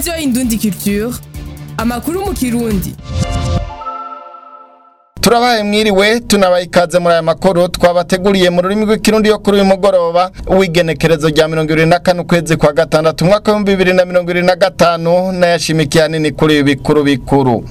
radiyo indundi culture amakuru mu kirundi turabaye mwiriwe tunabaye ikaze muri aya makuru twabateguriye mu rurimi rw'ikirundi yo kuri uyu mugoroba w'igenekerezo rya mirongo ibiri na kane ukwezi kwa gatandatu umwaka w'ibihumbi bibiri na mirongo ibiri na gatanu n'ayashimikiye ahanini kuri ibi bikuru bikuru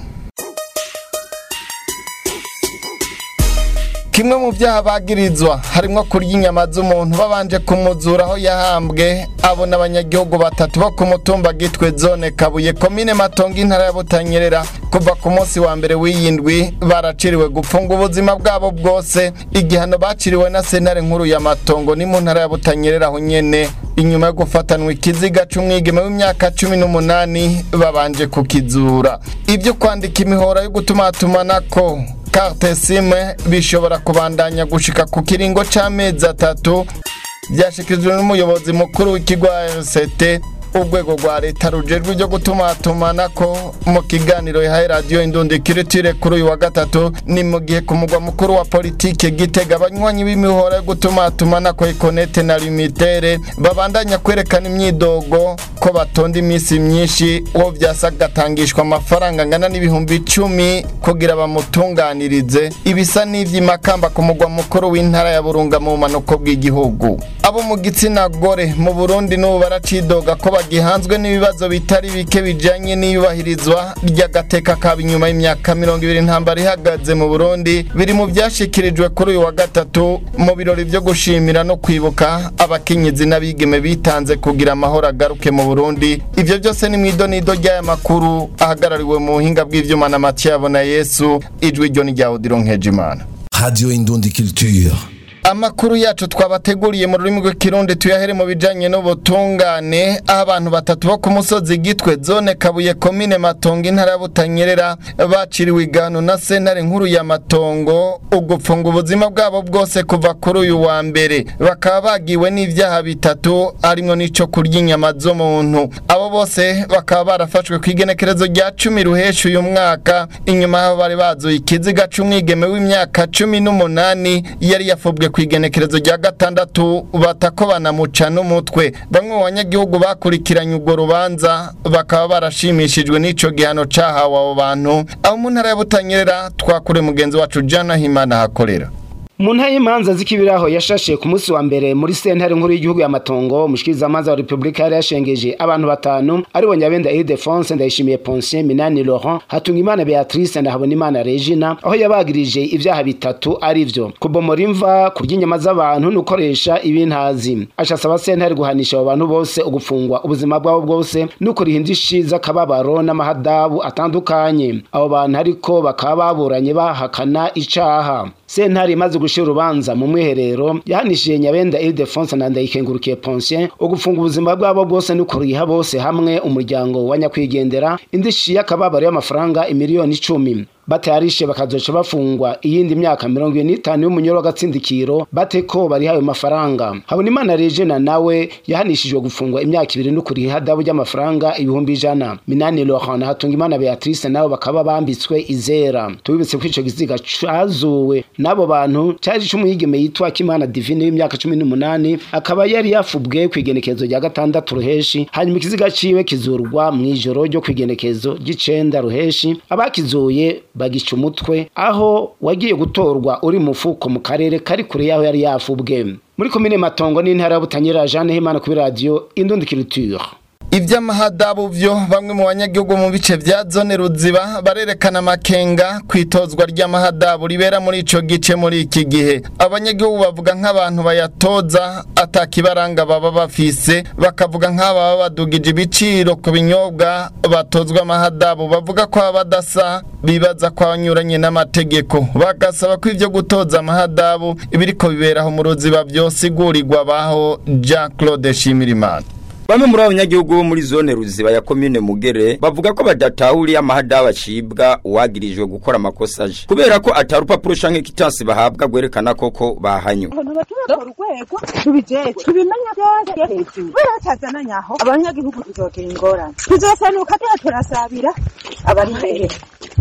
kimwe mu byaha bagirizwa harimo kurya inyama z'umuntu babanje kumuzura aho yahambwe abo n'abanyagihugu batatu bo ku mutumba gitwe zone kabuye komine matongo intara ya butanyerera kuva ku munsi wa mbere w'iyindwi baraciriwe gupfunga ubuzima bwabo bwose igihano baciriwe na sentare nkuru ya matongo ni mu ntara ya butanyerera aho nyene inyuma yo gufatanwa ikiziga c'umwigeme w'imyaka cumi n'umunani babanje kukizura ibyo kwandika imihora yo gutumatumanako carte sime bishobora kubandanya gushika ku kiringo c'amezi atatu byashikirijwe n'umuyobozi mukuru w'ikigo RCT urwego rwa leta rujejwe ibyo gutumatumanako mu kiganiro yahaye radiyo indundi kiritire kuri uyu wa gatatu ni mu gihe ku mugwa mukuru wa politike gitega abanywanyi b'imihora yo gutumatumanako ikonete na limitere babandanya kwerekana imyidogo ko batonda iminsi myinshi uwo vyasa gatangishwa amafaranga angana n'ibihumbi icumi kugira bamutunganirize ibisa n'ivy'imakamba ku mugwa mukuru w'intara ya burunga mu bumanuko bw'igihugu abo mu gitsina gore mu burundi n'ubu baracidoga ko bagihanzwe n'ibibazo bitari bike bijanye n'iyubahirizwa ry'agateka kaba inyuma y'imyaka mirongo ibiri ntambara ihagaze mu burundi biri mu vyashikirijwe kuri uyu wa gatatu mu birori vyo gushimira no kwibuka abakenyezi n'abigeme bitanze kugira amahoro agaruke mu burundi ivyo byose ni mw'idonido ry'aya makuru ahagarariwe mu buhinga bw'ivyuma na matiyabo na yesu ijwi ryo ni rya odiro nkejimana Radio Indundi Culture. amakuru yacu twabateguriye mu rurimi rw'ikirundi tuyahere mu bijanye n'ubutungane aho abantu batatu bo ku musozi gitwe zone kabuye komine matongo intara ya butanyerera baciriwe igano na sentare nkuru ya matongo ugupfunga ubuzima bwabo bwose kuva kuri uyu wa mbere bakaba bagiwe n'ivyaha bitatu harimwo n'ico kurya inyama z'umuntu abo bose bakaba barafashwe ku igenekerezo rya cumi ruhesha uyu mwaka inyuma y'aho bari bazuye ikiziga c'umwigeme w'imyaka cumi n'umunani yari yafubwe ku igenekerezo rya gatandatu batako banamuca n'umutwe bamwe mu banyagihugu bakurikiranye urwo rubanza bakaba barashimishijwe n'ico gihano cahawe abo bantu aho mu ntara ya butanyerera twakure mugenzi wacu jana himana hakorera mu ntara y'imanza z'ikibiraho yashashe ku munsi wa mbere muri sentare nkuru y'igihugu ya matongo umushikirizamanza wa repubulika yari yashengeje abantu batanu aribo nyabenda ildefonse ndayishimiye ponsien minani laurent hatungimana beatrice ndahabonimana regina aho yabagirije ivyaha bitatu arivyo kubomora imva kurya inyama z'abantu n'ukoresha ibintazi ashasaba sentare guhanisha abo bantu bose ugufungwa ubuzima bwabo bwose n'ukuriha indishi z'akababaro n'amahadabu atandukanye abo bantu ariko bakaba baburanye bahakana icaha sentare imaze gushira urubanza mu mwiherero yahanishije nyabenda ildefonse na ndayikengurukiye ponsien ugufunga ubuzima bwabo bwose n'ukuriha bose hamwe umuryango wa nyakwigendera indishi y'akababaro y'amafaranga imiliyoni icumi batayarishe bakazoca bafungwa iyindi myaka mirongo ibiri n'itanu y'umunyoro w'agatsindikiro bate ko bariha ayo mafaranga habonimana regina nawe yahanishijwe gufungwa imyaka ibiri n'ukuriha ihadabu ry'amafaranga ibihumbi ijana minani laurent na hatungimana beatrice nabo bakaba bambitswe izera tubibutse ko ico giziga cazuwe n'abo bantu cari c'umuyigeme yitwa kimana divine w'imyaka cumi n'umunani akaba yari yafubwe kw'igenekezo rya gatandatu ruheshi hanyuma ikiziga ciwe kizurwa mw'ijoro ryo kw'igenekezo ry'icenda ruheshi abakizuye bagica umutwe aho wagiye gutorwa uri mufuko mu karere kari kure yaho yari yafubwe muri komine matongo n'intara ya butanyerera jeanne himana kuri radiyo indundi culture ivy'amahadabu vyo bamwe mu banyagihugu mu bice vya zone ruziba barerekana amakenga kwitozwa ry'amahadabu ribera muri ico gice muri iki gihe abanyagihugu bavuga nk'abantu bayatoza atakibaranga baba bafise bakavuga nk'ababa badugije ibiciro ku binyobwa batozwa amahadabu bavuga ko baba badasa bibaza ko banyuranye n'amategeko bagasaba ko ivyo gutoza amahadabu ibiriko biberaho mu ruziba vyosigurirwa baho Jean Claude Shimirimana Bamwe muri abanyagihugu bo muri zone ruziba ya komine Mugere bavuga ko badatahuriye amahadabu acibwa uwagirijwe gukora amakosa aje kubera ko atari urupapuro canke kitansi bahabwa gwerekana koko bahanywe urwego tubijeje tubimenya byose hejuru kubera batazananye aho abanyagihugu tuzogira ingorane tuzosanuka tuba turasabira abari hehe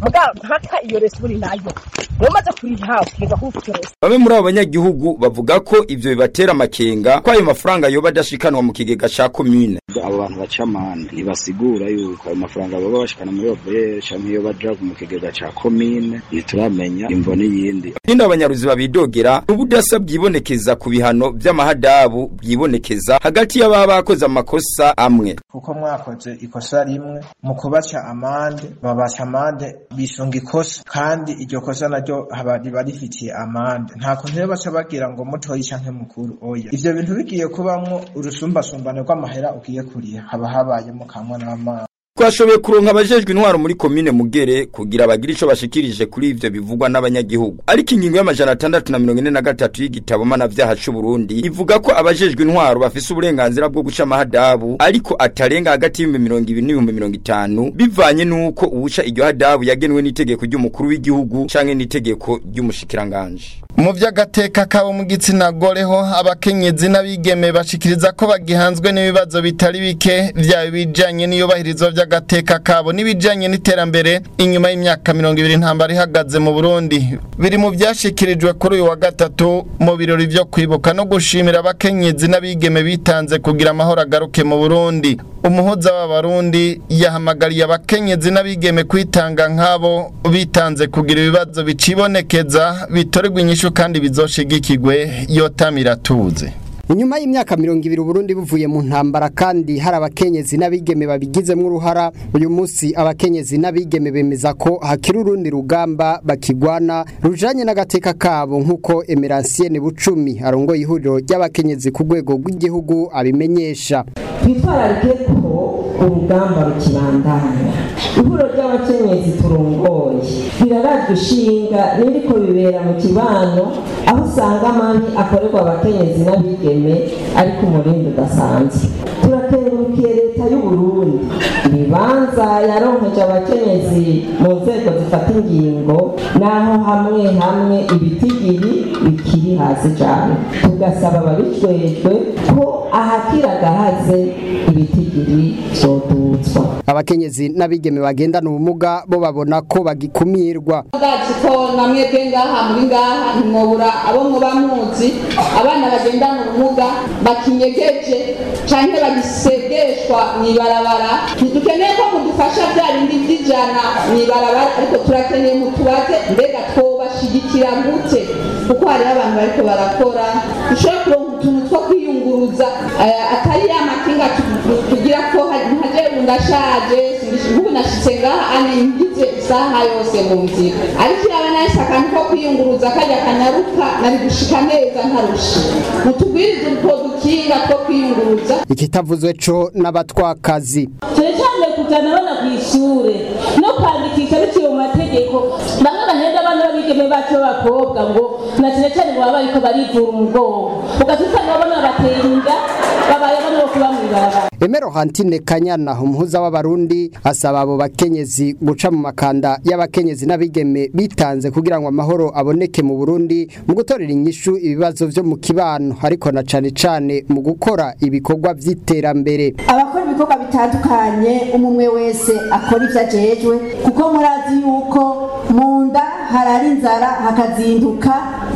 mugabo mpaka iyo resi uri nayo umaze kuriha ukigwa kufite resi Bamwe muri abo banyagihugu bavuga ko ivyo bibatera amakenga ko ayo mafaranga yoba adashikanwa mu kigega ca commune. abo bantu baca amande ntibasigura yuko ayo mafaranga baba bashikana muri overe canke iyo baja mu kigega ca komine ntituramenya imvo n'iyindi Hino abanyaruzi babidogera ubudasa bwibonekeza ku bihano vy'amahadabu bwibonekeza hagati y'ababa bakoze amakosa amwe. kuko mwakoze ikosa rimwe mu kubaca amande babaca amande bisunga ikosa kandi iryo kosa naryo haba riba rifitiye amande nta kuntu rero baca bagira ngo mutoyi canke mukuru oya ivyo bintu bigiye kubamwo urusumbasumbane rw'amahera ugiye kuriha haba habayemo kamwe n'amazi Twashoboye kuronka abajejwe intwaro muri komine Mugere kugira bagire ico bashikirije kuri ivyo bivugwa n'abanyagihugu. Ariko ingingo y'amajana atandatu na mirongo ine na gatatu y'igitabo mpanavyaha c'u Burundi ivuga ko abajejwe intwaro bafise uburenganzira bwo guca amahadabu ariko atarenga hagati y'ibihumbi mirongo ibiri n'ibihumbi mirongo itanu bivanye n'uko uwuca iryo hadabu yagenwe n'itegeko ry'umukuru w'igihugu canke n'itegeko ry'umushikiranganji. mu vy'agateka kabo mu gitsina goreho abakenyezi n'abigeme bashikiriza ko bagihanzwe n'ibibazo bitari bike vyaba ibijanye n'iyubahirizwa vy'agateka kabo n'ibijanye n'iterambere inyuma y'imyaka mirongo ibiri intambara ihagaze mu burundi biri mu vyashikirijwe kuri uyu wa gatatu mu birori vyo kwibuka no gushimira abakenyezi n'abigeme bitanze kugira amahoro agaruke mu burundi umuhuza w'abarundi yahamagariye abakenyezi n'abigeme kwitanga nk'abo bitanze kugira ibibazo bicibonekeza bitorerwa inyishu kandi bizoshigikigwe yotamira tuze inyuma y'imyaka mirongo ibiri uburundi buvuye mu ntambara kandi hari abakenyezi n'abigeme babigizemo uruhara uyu munsi abakenyezi n'abigeme bemeza ko hakiri urundi rugamba bakigwana rujanye n'agateka kabo nk'uko emeransiene bucumi arongoye ihuriro ry'abakenyezi ku rwego rw'igihugu abimenyesha twitwararike ko urugamba rukibandanya ihuriro ry'abakenyezi turongoye rirarajwe ishinga n'iriko bibera mu kibano aho usanga amabi akorerwa abakenyezi n'abigeme ari ku murindi udasanzwe turakengurukiye leta y'uburundi ibibanza yaronkeje abakenyezi mu nzego zifata ingingo naho hamwe hamwe ibitigiri bikiri hasi cyane tugasaba ababijejwe ko ahakira gahaze ibitigiri vyodutswa abakenyezi n'abigeme bagendana ubumuga bo babona ko bagikumirwa bwacu ko namwebwe ngaha muri ngaha ntimwobura abo muba muzi abana bagendana ubumuga bakinyegeje canke bagisegeshwa mw'ibarabara ntidukeneye ko mudufasha bya bindi vy'ijana mw'ibarabara ariko turakeneye mutubaze mbega twobashigikira gute kuko hariho abantu bariko barakora dushobora kuronka utuntu two kwiyunguruza eh, atari ya makinga tu- tugira ko nkaje ndashaje nk'ubu nashitse ngaha ane ngize isaha yose mu nzira ariko yaba nahise akantu ko kwiyunguruza kajya kanyaruka nari gushika neza ntarusha mutugwirize utwo dukinga two kwiyunguruza ikitavuzwe co n'abatwakazi cyane cyane kujyana abana ku ishuri no kwandikisha biciye mu mategeko bamwe bahenda abana b'abigeme bacu b'abakobwa ngo na cyane cyane ngo baba bariko barivura umugongo ugaca usanga abana batera inda babaye abana bo kuba mw'ibarabara Emero Hantine Kanyana umuhuza w'abarundi asaba abo bakenyezi guca mu makanda y'abakenyezi n'abigeme bitanze kugira ngo amahoro aboneke mu Burundi mu gutorera inyishu ibibazo vyo mu kibano ariko na cane cane mu gukora ibikorwa vy'iterambere abakora ibikorwa bitandukanye umwe wese akora ivyo ajejwe kuko murazi yuko mu nda harara inzara hakazinduka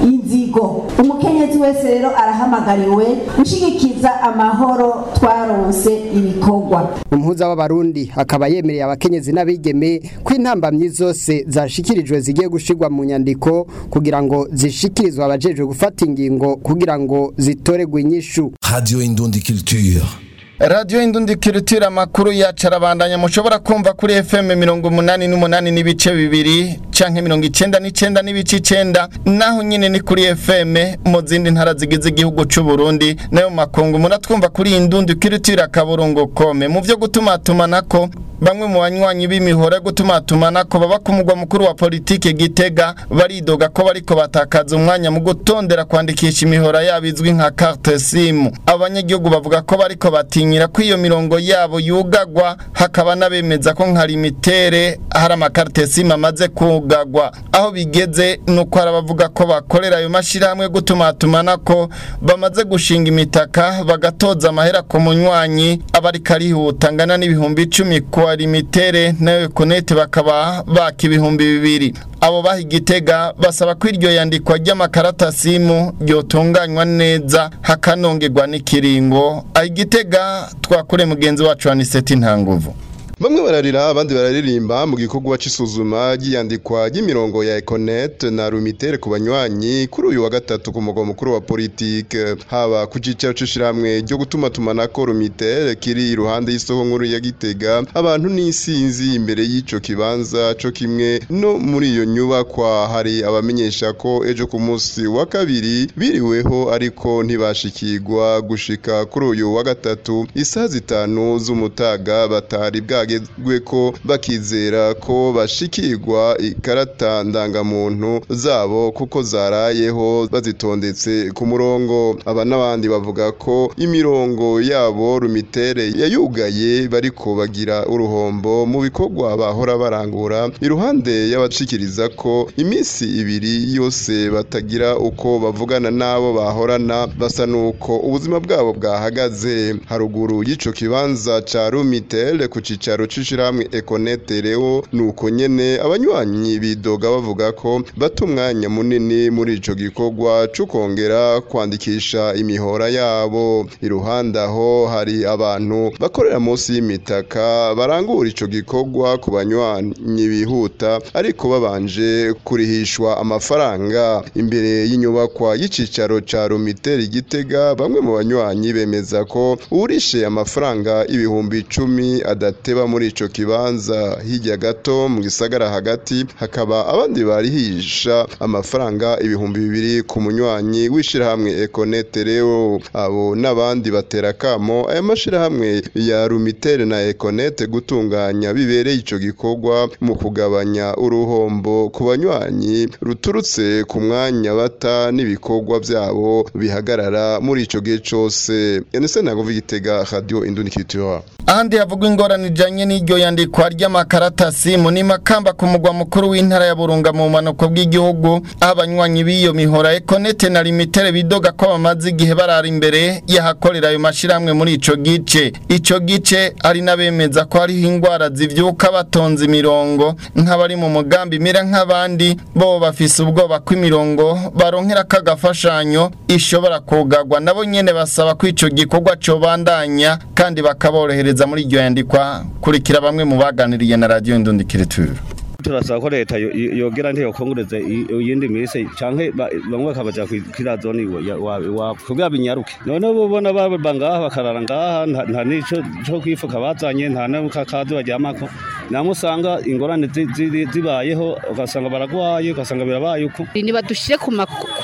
inzigo umukenyezi wese rero arahamagariwe gushigikiza amahoro twaronse ibikorwa umuhuza w'abarundi akaba yemereye abakenyezi n'abigeme ko intambamyi zose zashikirijwe zigiye gushirwa mu nyandiko kugira ngo zishikirizwe abajejwe gufata ingingo kugira ngo zitoregwe inyishu Radio Indundi Culture. radiyo indundi kirutira amakuru yacu arabandanya mushobora kumva kuri fm mirongo umunani n'umunani n'ibice bibiri canke mirongo icenda n'icenda n'ibice icenda naho nyine ni kuri fm mu zindi ntara zigize igihugu c'u Burundi nayo mu makungu muratwumva kuri indundi kirutira akaburungu kome mu vyo gutumatumanako bamwe mu banywanyi b'imihora yo gutumatumanako baba ku mugwa mukuru wa politike gitega baridoga ko bariko batakaza umwanya mu gutondera kwandikisha imihora yabo izwi nka carte simu abanyagihugu bavuga ko bariko batinyira ko iyo mirongo yabo yugagwa hakaba n'abemeza ko nka limitere hari amakarte simu amaze kugagwa aho bigeze nuko hari abavuga ko bakorera ayo mashirahamwe yo gutumatumanako bamaze gushinga imitaka bagatoza amahera ku munywanyi aba ariko arihuta angana n'ibihumbi icumi ku wa limitere na ekonete bakaba baka ibihumbi bibiri abo baha igitega basaba ko iryo yandikwa ry'amakaratasimu ryotunganywa neza hakanongerwa n'ikiringo aho igitega twakure mugenzi wacu aniseti ntanguvu Bamwe bararira abandi bararirimba mu gikorwa c'isuzuma ry'iyandikwa ry'imirongo ya Econet na Rumitere ku banywanyi kuri uyu wa gatatu ku mugwa mukuru wa politike haba ku cicaro c'ishiramwe ryo gutuma tumanako Rumitere kiri iruhande y'isoko nkuru ya Gitega abantu n'isinzi imbere y'ico kibanza co kimwe no muri iyo nyubakwa hari abamenyesha ko ejo ku munsi wa kabiri biriweho ariko ntibashikirwa gushika kuri uyu wa gatatu isaha zitanu z'umutaga batari bwa bagezwe ko bakizera ko bashikirwa ikarata ndangamuntu zabo kuko zarayeho bazitondetse ku murongo aba n'abandi bavuga ko imirongo yabo rumitere yayugaye bariko bagira uruhombo mu bikorwa bahora barangura iruhande y'abashikiriza ko iminsi ibiri yose batagira uko bavugana n'abo bahorana basa nuko ubuzima bwabo bwahagaze haruguru y'ico kibanza ca rumitere ku cicaro cyaro cishirahamwe Econete reo nuko nyene abanywanyi bidoga bavuga ko bata umwanya munini muri ico gikorwa cyo kongera kwandikisha imihora yabo iruhande aho hari abantu bakorera munsi y'imitaka barangura ico gikorwa ku banywanyi bihuta ariko babanje kurihishwa amafaranga imbere y'inyubakwa y'icicaro ca Rumiteri Gitega bamwe mu banywanyi bemeza ko urishe amafaranga ibihumbi icumi adateba muri ico kibanza hirya gato mu gisagara hagati hakaba abandi barihisha amafaranga ibihumbi bibiri ku munywanyi w'ishirahamwe Econete reo abo n'abandi batera kamo aya mashirahamwe ya Rumitere na Econete gutunganya bibereye ico gikorwa mu kugabanya uruhombo ku banywanyi ruturutse ku mwanya bata n'ibikorwa byabo bihagarara muri ico gihe cose Enese nagovi gitega radio Indunikitura ahandi havugwa ingorane ijanye n'iryo yandikwa ry'amakaratasi mu makamba ku mugwa mukuru w'intara ya Burunga mu manuko bw'igihugu aho abanywanyi b'iyo mihora Econete na Limitere bidoga ko bamaze igihe barara imbere yahakorera ayo mashiramwe muri ico gice ico gice ari nabemeza ko hariho ingwara zivyuka batonze imirongo nk'abari mu mugambi mira nk'abandi bo bafise ubwoba ko imirongo baronkera kagafashanyo ishobora kugagwa nabo nyene basaba ko ico gikorwa cobandanya kandi bakaborohereza muri iryo yandikwa kurikira bamwe mu baganiriye na radio Indundikiriture turasaba ko leta yogera ntiyo kongureze iyindi minsi canke bamwe bakabaja kwira zone iwabo kugira binyaruke none ubona baba ngaha bakarara ngaha nta nico co kwifuka bazanye nta n'akakazi baryamako namwe usanga ingorane zibayeho ugasanga baragwaye ugasanga birabaye uko nibadushire ku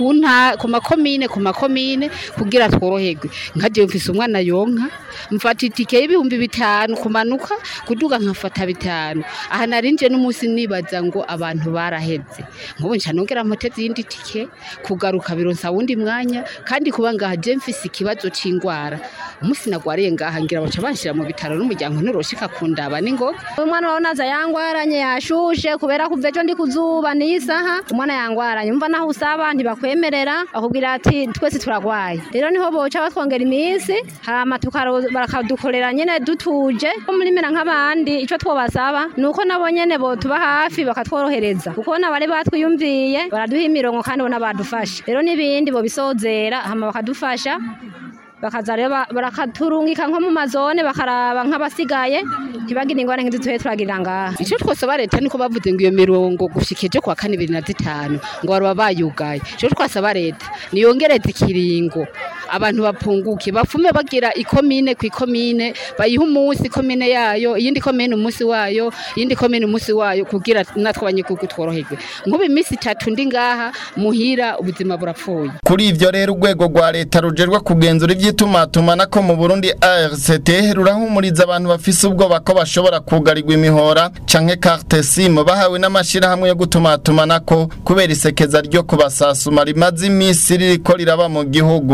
makomine ku makomine kugira tworoherwe nka jewe mfise umwana yonka mfata itike y'ibihumbi bitanu kumanuka kuduga nkafata bitanu aha narinje n'umunsi nibaza ngo abantu baraheze nk'ubu nca nongera mpoteze iyindi tike kugaruka bironsa wundi mwanya kandi kuba ngaha je mfise ikibazo c'ingwara umunsi nagwariye ngaha ngira baca banshira mu bitaro n'umuryango nturoshika kundaba n'ingoga umwana wawe naza yangwaranye yashushe kubera kuva ejo ndi kuzuba n'iyi saha umwana yangwaranye umva naho usaba ntibakwemerera bakubwira ati twese turagwaye rero niho boca batwongera iminsi hama bakadukorera nyene dutuje ko muri mera nk'abandi ico twobasaba nuko nabo nyene botuba hafi bakatworohereza kuko nabari batwiyumviye baraduha imirongo kandi bona badufasha rero n'ibindi bobisozera hama bakadufasha bakaza rero barakaturungika nko mu mazone bakaraba nk'abasigaye ntibagire ingorane nk'izituye turagirira ngaha icyo twasaba leta niko bavuze ngo iyo mirongo gushika ejo kwa kane ibiri na zitanu ngo baba bayugaye icyo twasaba leta niyongereze ikiringo abantu bapunguke bafume bagira ikomine ku ikomine bayiha umunsi ikomine yayo iyindi komine umunsi wayo iyindi komine umunsi wayo kugira natwe abanyagihugu tworoherwe nk'ubu iminsi itatu ndi ngaha muhira ubuzima burapfuye kuri ivyo rero urwego rwa leta rujerwa kugenzura ivy'itumatumanako mu Burundi ARCT rurahumuriza abantu bafise ubwoba ko bashobora kugarirwa imihora canke carte SIM bahawe n'amashirahamwe yo gutumatumanako kubera isekeza ryo kubasasuma rimaze imisi ririko riraba mu gihugu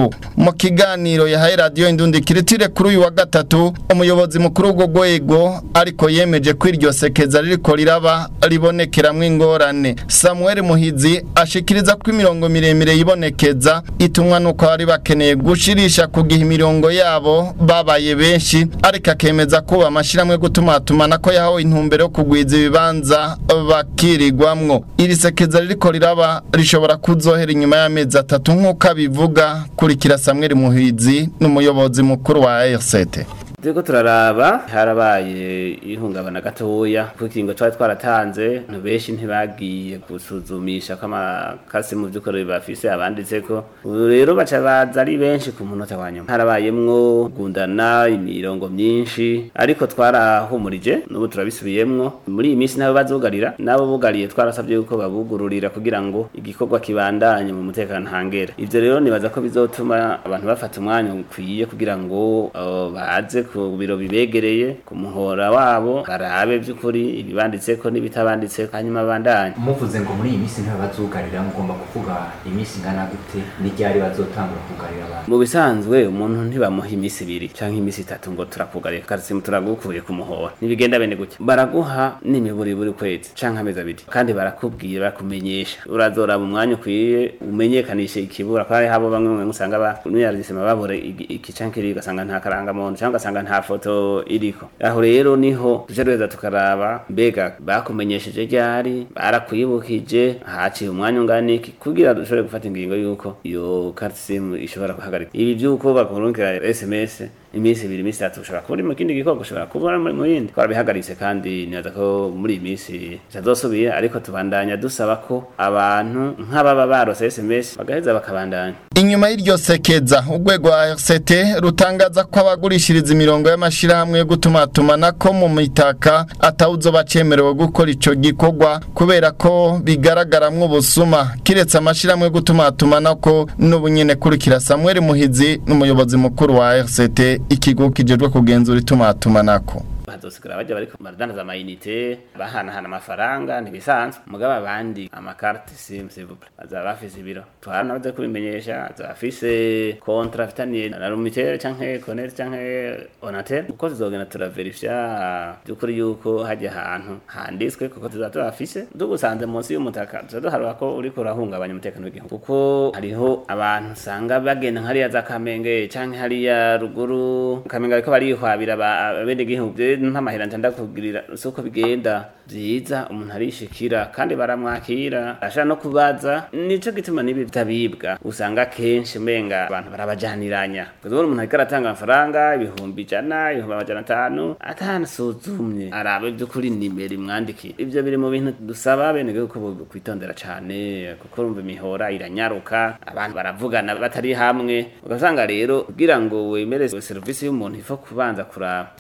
mu kiganiro yahaye radiyo indundi kiritire kuri uyu wa gatatu umuyobozi mukuru w'urwo rwego ariko yemeje ko iryo sekeza ririko riraba ribonekeramwo ingorane samuel muhizi ashikiriza ko imirongo miremire yibonekeza itumwa nuko bari bakeneye gushirisha ku gihe imirongo yabo babaye benshi ariko akemeza ko amashyirahamwe gutumatuma ko yahawe intumbero yo kugwiza ibibanza bakirirwamwo iri sekeza ririko riraba rishobora kuzohera inyuma y'amezi atatu nk'uko abivuga kurikira samuel muhizi n'umuyobozi mukuru wa RCT turiko turaraba harabaye ihungabana gatoya kuko ikingo twari twaratanze abantu benshi ntibagiye gusuzumisha ko amakasi mu by'ukuri bafise abanditseko ubu rero baca baza ari benshi ku munota wa nyuma harabayemwo gundana imirongo myinshi ariko twarahumurije n'ubu turabisubiyemwo muri iyi minsi nabo bazugarira nabo bugariye twarasabye yuko babugururira kugira ngo igikorwa kibandanye mu mutekano ntangere ivyo rero nibaza ko bizotuma abantu bafata umwanya ukwiye kugira ngo uh, baze ku biro bibegereye ku muhora wabo barabe by'ukuri ibibanditseko n'ibitabanditseko hanyuma bandanye muvuze ngo muri iyi minsi ntibabazugarira mugomba kuvuga iminsi ingana gute n'iryari bazotangura kugarira abantu mu bisanzwe umuntu ntibamuha iminsi ibiri canke iminsi itatu ngo turakugarira karisimu turagukuye ku muhora ntibigenda bene gutya baraguha n'imiburi buri kwezi canke amezi abiri kandi barakubwira barakumenyesha urazoraba umwanya ukwiye umenyekanishe ikibura ko hari habo bamwe mwe usanga ba nuyaragisema babura iki canke kiri ugasanga nta karangamuntu canke ugasanga nta foto iriko aho rero niho tuje reza tukaraba mbega bakumenyesheje ryari barakwibukije haciye umwanya ungana iki kugira dushobore gufata ingingo yuko iyo carte sim ishobora guhagarika ibi byuko bakurungikira sms iminsi ibiri iminsi itatu ushobora kuba uri mu kindi gikorwa ushobora kuba muri mu yindi twarabihagaritse kandi nibaza ko muri iyi minsi bitazosubira ariko tubandanya dusaba ko abantu nk'ababa barose sms bagaheza bakabandanya inyuma y'iryo sekeza urwego rwa RCT rutangaza ko abagurishiriza imirongo y'amashirahamwe yo gutumatumana ko mu mitaka atawuzo bacemerewe gukora ico gikorwa kubera ko bigaragaramwo ubusuma kiretse amashirahamwe yo gutumatumana ko n'ubunyene kurikira Samuel Muhizi n'umuyobozi mukuru wa RCT ikigo kijejwe kugenzura itumatumanako bazosigara bajya bariko baradandaza amayinite bahanahana amafaranga ntibisanzwe mugabo abandi amakarte sim s'il vous plaît bazaba bafise ibiro tuhana baze kubimenyesha bazaba bafise kontra afitaniye na rumitere canke connect canke onatel uko tuzogenda turaverifya by'ukuri yuko hajya ahantu handitswe kuko tuzaba tubafise dugusanze munsi y'umutaka tuza duharura ko uriko urahungabanya umutekano w'igihugu kuko hariho abantu usanga bagenda nk'hariya za kamenge canke hariya ruguru kamenge bariko barihwabira abenegihugu ntamahera ntanda kubwirira uko bigenda byiza umuntu arishikira kandi baramwakira ashaka no kubaza nico gituma nibi bitabibwa usanga kenshi umenga abantu barabajaniranya kuko umuntu ariko aratanga amafaranga ibihumbi ijana ibihumbi amajana atanu atanasuzumye arabe by'ukuri nimero imwandikiye ibyo biri mu bintu dusaba bene ko kwitondera cyane kuko urumva imihora iranyaruka abantu baravugana batari hamwe ugasanga rero kugira ngo wemere serivisi y'umuntu ifo kubanza kuraba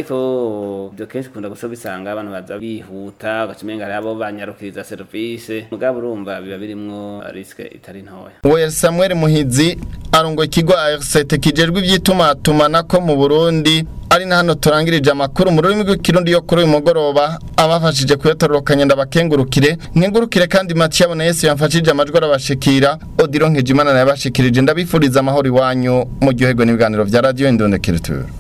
ariko byo kenshi kunda gusa bisanga abantu baza bihuta ugacimenga hari abo banyarukiriza serivisi mugabo urumva biba birimwo riske itari ntoya we Samuel Muhizi arongo ikigo ARCT kijejwe ivyitumatumana mu Burundi ari na hano turangirije amakuru mu rurimi rw'ikirundi yo kuri uyu mugoroba abafashije kuyatororokanya ndabakengurukire nkengurukire kandi Mathieu abona Yesu yamfashije amajwi arabashikira Odiro Nkejimana yabashikirije ndabifuriza amahoro iwanyu mu gihugu n'ibiganiro vya Radio Indonekiriture